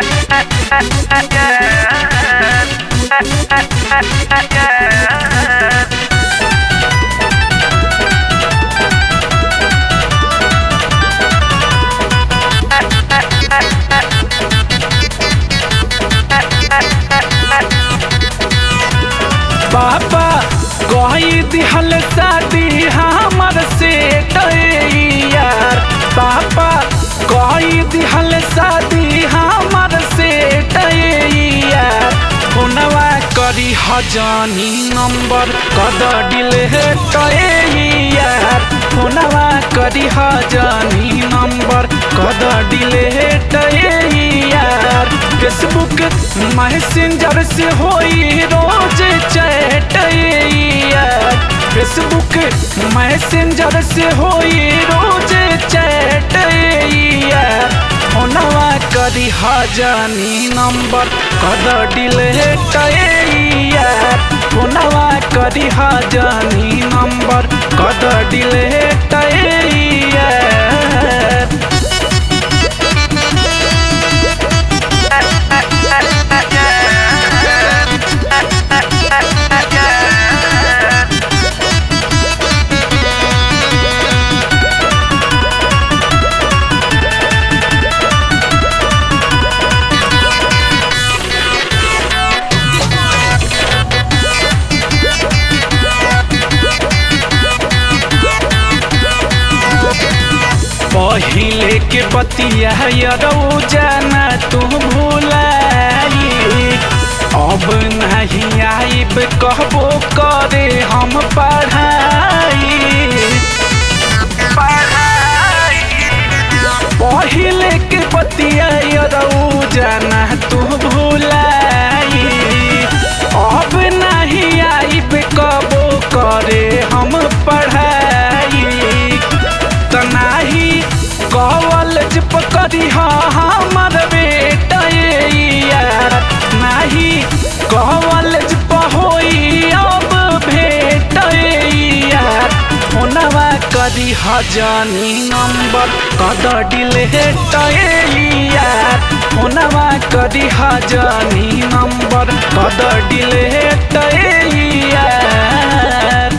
पापा कही दिहल शादी हमर से यार पापा कही दिहल शादी हमर से यार फोनवा करी हजानी नंबर कद डिलेट यार फोनवा करी हजानी नंबर कद डिलेट यार फेसबुक मैसेंजर से होई रोज चैट यार फेसबुक मैसेंजर से होई रोज चैट यार फोनवा करी हजानी नंबर कद डिलेट यार फोनवा करी हजानी नंबर कद डिलेट यार पहिले के बतिया यरौ जाना तू भूलाई अब नहीं आइब कहबो करे हम पढ़ाई पहिले के बतिया यरौ जाना तू भूलाई अब नहीं आइब कबो करे हम पढ़ाई तनाही कॉलेज पकड़ी हमर बेटा यार नाही कॉलेज पहोई अब भेट यार फोनवा करी हजानी नंबर कद डिलेट यार फोनवा करी हजानी नंबर कद डिलेट यार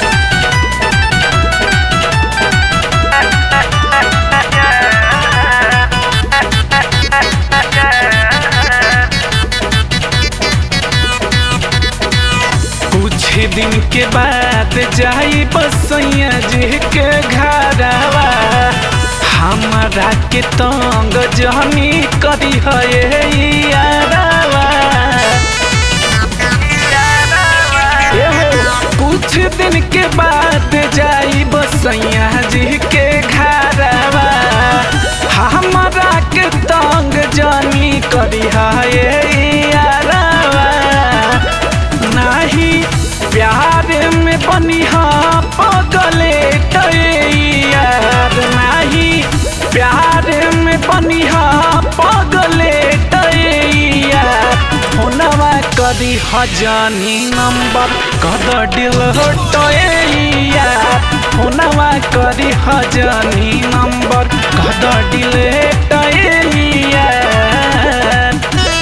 कुछ दिन के बाद जाई बसैया जी के घरवा हमरा के तंग जहनी करी है यारवा एहो, कुछ दिन के बाद जाई बसैया जी के घरवा हमरा के तंग जानी करी है यारवा नाही प्यार में बनिहा पगले यार नाही प्यार में बनिहा पगले यार फोनवा कदी हजानी नंबर कद डिल यार फोनवा कदी हजानी नंबर कद डिलेट यार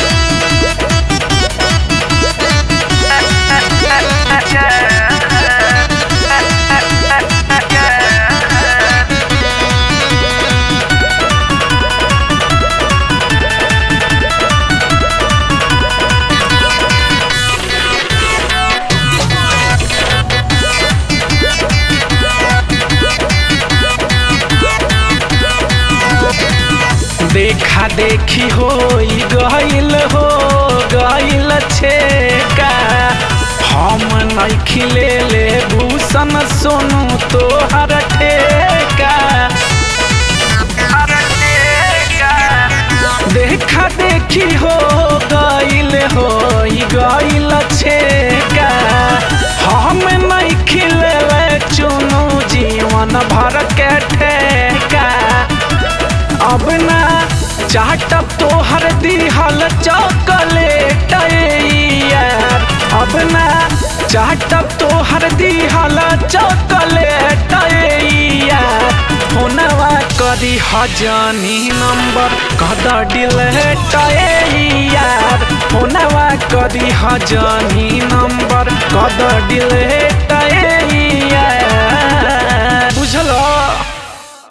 देखा देखी हो गईल हो गईल छेका हम नहीं खिले ले भूषण सोनू तोहर ठेका देखा देखी हो गईल हो गईल छेका हम नहीं खिले चुनू जीवन भर के ठेका अब ना चाटब तोहर दिहल चॉकलेट यार अब ना चाटब तोहर दिहल चॉकलेट यार फोनवा करी हजानी नंबर कद डिलेट दिहा जानी नंबर कद डिले